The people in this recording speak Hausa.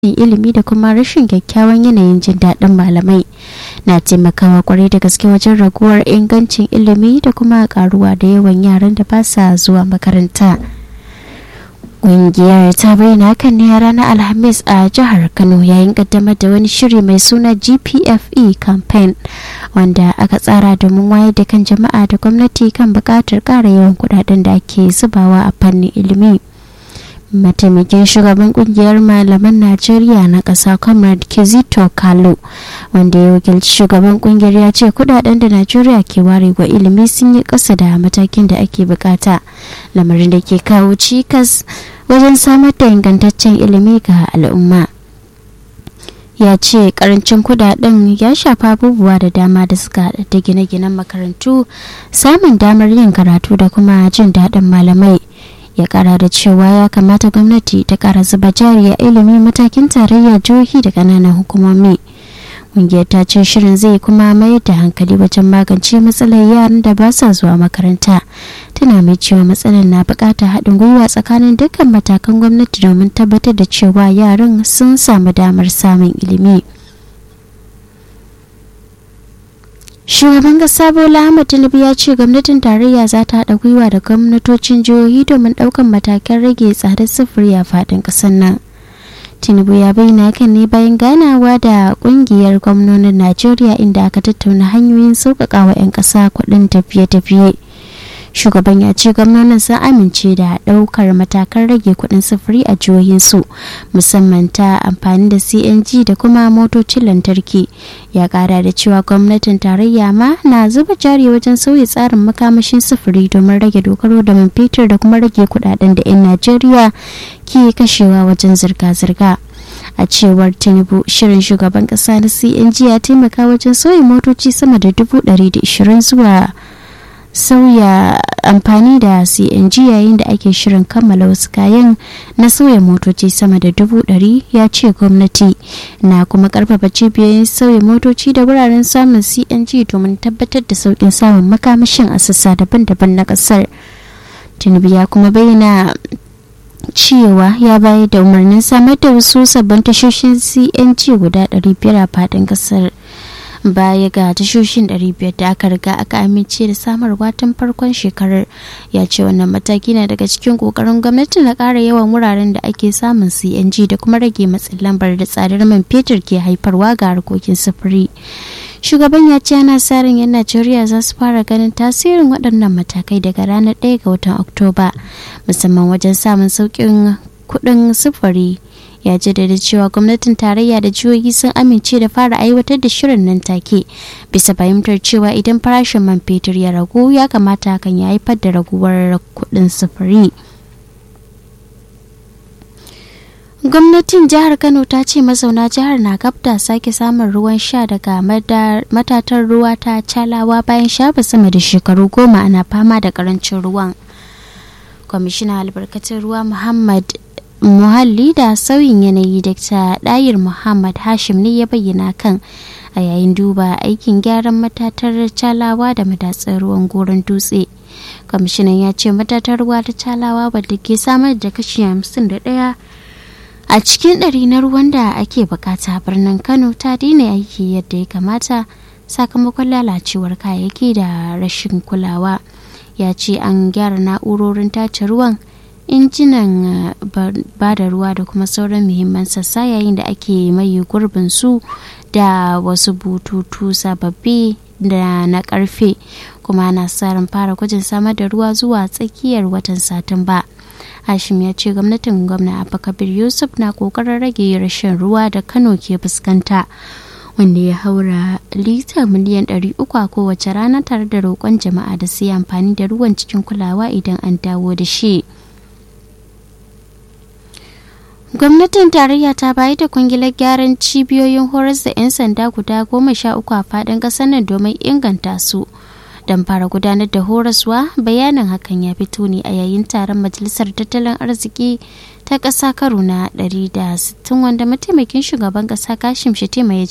ilimi da kuma rashin kyakkyawan yanayin jin daɗin malamai na taimakawa kwarai da gaske wajen raguwar ingancin ilimi da kuma karuwa da yawan yaran da ba sa zuwa makaranta ƙungiyar ta bayyana hakan ne a ranar alhamis a jihar kano yayin kaddamar da wani shiri mai suna gpfe campaign wanda aka tsara domin wayar da kan jama'a da gwamnati kan buƙatar ƙara yawan kuɗaɗen da ake zubawa a fannin ilimi mataimakin shugaban kungiyar malaman najeriya na ƙasa comrade kizito kalo wanda ya wakilci shugaban kungiyar ya ce kudaden da najeriya ke ware wa ilimi sun yi ƙasa da matakin da ake bukata lamarin da ke kawo cikas wajen samar da ingantaccen ilimi ga al'umma ya ce karancin kudaden ya shafa abubuwa da dama da suka haɗa da gine-ginen makarantu samun damar yin karatu da kuma jin daɗin malamai ya kara da cewa ya kamata gwamnati ta kara zuba jari a ilimi matakin tarayya jihohi da kananan hukumomi ƙungiyar ta ce shirin zai kuma mayar da hankali wajen magance matsalar yaran da ba sa zuwa makaranta tana mai cewa matsalar na buƙatar haɗin gwiwa tsakanin dukkan matakan gwamnati domin tabbatar da cewa yaran sun samu damar samun ilimi. shugaban kasa bola ahmad tinubu ya ce gwamnatin tarayya za ta haɗa gwiwa da gwamnatocin jihohi domin ɗaukan matakan rage tsadar sufuri a faɗin ƙasar nan tinubu ya bayyana hakan ne bayan ganawa da ƙungiyar gwamnonin najeriya inda aka tattauna hanyoyin sauƙaƙa wa 'yan ƙasa kuɗin tafiye-tafiye shugaban ya ce gwamnonin sun amince da ɗaukar matakan rage kuɗin sufuri a jihohinsu musamman ta amfani da cng da kuma motocin lantarki ya ƙara da cewa gwamnatin tarayya ma na zuba jari wajen sauya tsarin makamashin sufuri domin rage dogaro da man fetur da kuma rage kuɗaɗen da 'yan najeriya ke kashewa wajen zirga-zirga a cewar tinubu shirin shugaban ƙasa na cng ya taimaka wajen sauya motoci sama da dubu ɗari da ishirin zuwa sauya amfani da cng yayin da ake shirin kammala wasu kayan na sauya motoci sama da dubu ɗari ya ce gwamnati na kuma karfafa cibiyoyin sauya motoci da wuraren samun cng domin tabbatar da sauƙin samun makamashin a sassa daban-daban na ƙasar tinubu ya kuma bayyana cewa ya bayar da umarnin samar da wasu sabbin tashoshin cng guda 500 a faɗin ƙasar baya ga tashoshin 500 da aka riga aka amince da samarwa tun farkon shekarar ya ce wannan mataki na daga cikin kokarin gwamnati na ƙara yawan wuraren da ake samun cng da kuma rage matsin lambar da tsadar man fetur ke haifarwa ga harkokin sufuri shugaban ya ce ana sa ran 'yan najeriya za su fara ganin tasirin waɗannan matakai daga ranar 1 ga watan oktoba musamman wajen samun sauƙin kuɗin sufuri ya jaddada cewa gwamnatin tarayya da jihohi sun amince da fara aiwatar da shirin nan take bisa fahimtar cewa idan farashin man fetur ya ragu ya kamata hakan ya haifar da raguwar kuɗin sufuri gwamnatin jihar kano ta ce mazauna jihar na gabda sake samun ruwan sha daga matatar ruwa ta calawa bayan shafa sama da shekaru goma ana fama da karancin ruwan kwamishinan albarkatun ruwa muhammad muhalli da sauyin yanayi dr dayir muhammad hashim ne ya bayyana kan a yayin duba aikin gyaran matatar calawa da matatsar ruwan goron dutse kwamishinan ya ce matatar ruwa ta calawa wadda ke samar da kashi 51 a cikin ɗari na ruwan da ake bukata birnin kano ta daina aiki yadda ya kamata sakamakon lalacewar kayayyaki da rashin kulawa ya ce an gyara na'urorin tace ruwan injinan ba da ruwa da kuma sauran muhimman sassa yayin da ake maye gurbin su da wasu bututu sababbi da na karfe kuma na tsarin fara gwajin samar da ruwa zuwa tsakiyar watan satumba hashim ya ce gwamnatin gwamna abubakar yusuf na kokarin rage rashin ruwa da kano ke fuskanta wanda ya haura lita miliyan 300 a kowace rana tare da roƙon jama'a da su yi amfani da ruwan cikin kulawa idan an dawo da shi. gwamnatin tarayya ta bayar da kwangilar gyaran cibiyoyin horas da 'yan sanda guda goma sha uku a fadin ƙasar nan domin inganta su don fara gudanar da horaswa bayanin hakan ya fito ne a yayin taron majalisar tattalin arziki ta ƙasa karo na 160 wanda mataimakin shugaban ƙasa kashim shetima ya